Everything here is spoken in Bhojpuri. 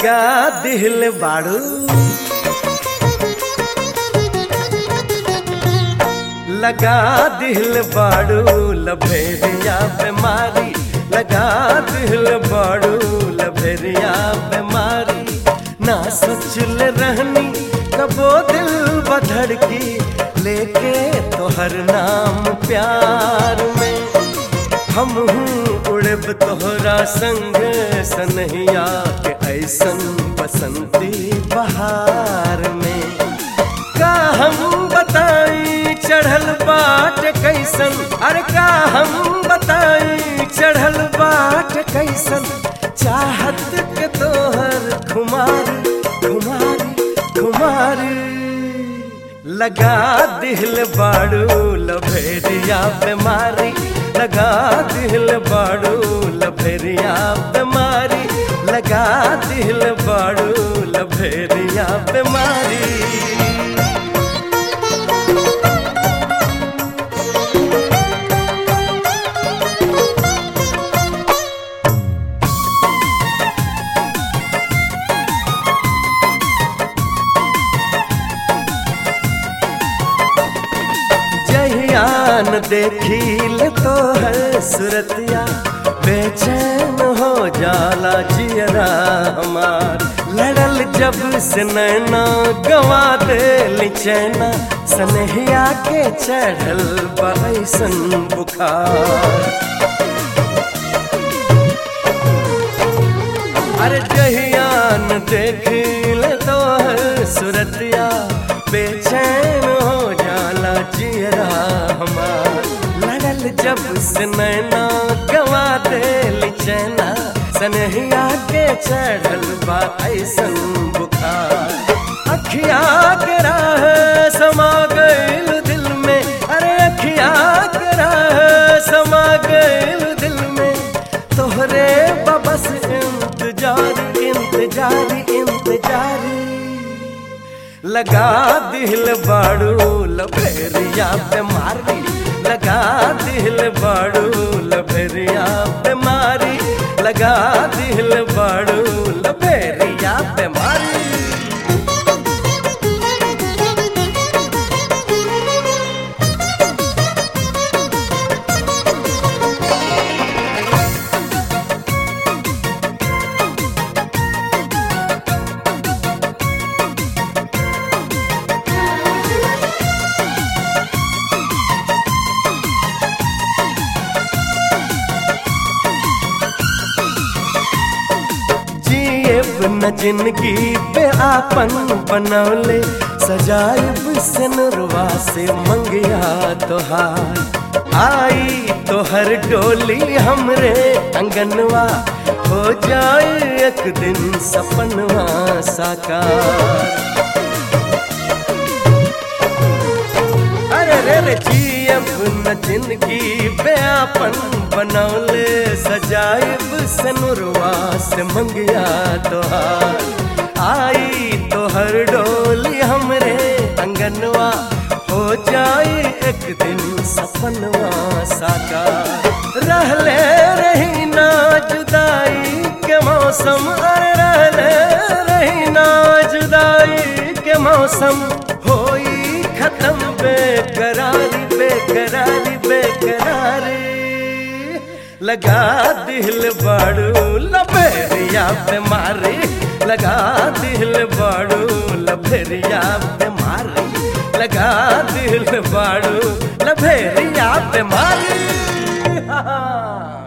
लगा दिल बाड़ू लगा दिल बाड़ू लभेरिया बीमारी लगा दिल बाड़ू लभेरिया बीमारी ना सोचल रहनी कबो दिल बधड़ की लेके तोहर नाम प्यार में हम उड़ब तोहरा संग सनहिया के ऐसन बसंती बहार में का हम बताई चढ़ल बाट कैसन अरे का हम बताई चढ़ल बाट कैसन चाहत के तोहर खुमारी खुमारी खुमारी लगा दिल बाड़ू लभेरिया बीमारी लगा दिल बाड़ू लभेरिया बीमारी लगा दिल बाड़ू लभेरिया बीमारी जहियान देखील तो है सुरतिया बेचैन हो जाला जियरा हमार लड़ल जब से नैना गवा दे चैना सनहिया के चढ़ल बैसन बुखार अरे जहियान देखील तो है सुरतिया बेचैन हो जाला जियरा हमार लड़ल जब से नैना गवा दे चैना सनहिया के चढ़ल बा ऐसन बुखार अखिया के राह समा गइल दिल में अरे अखिया के राह समा गइल दिल में तोहरे बबस इंतजार इंतजार इंतजार लगा दिल बाड़ू लभेरिया बीमारी लगा दिल बाड़ू लभेरिया बीमारी लगा दिल बाड़ू लभेरिया बीमारी जिएब न जिंदगी पे आपन बनौले सजाइब सनरवा से मंगिया तोहार आई तोहर डोली हमरे अंगनवा हो जाए एक दिन सपनवा साकार अरे रे रे जियब न जिंदगी पे आपन बनौले सजाइब सनुरवा से मंगिया तोहार आई तोहर डोली हमरे अंगनवा हो जाए एक दिन सपनवा साकार रहले रही ना जुदाई के मौसम अरे रहले रही ना जुदाई के मौसम होई खत्म बेकरारी बेकरारी बेकरारी लगा दिल बाड़ू लभेरिया बीमारी लगा दिल बाड़ू लभेरिया बीमारी लगा दिल बाड़ू लभेरिया बीमारी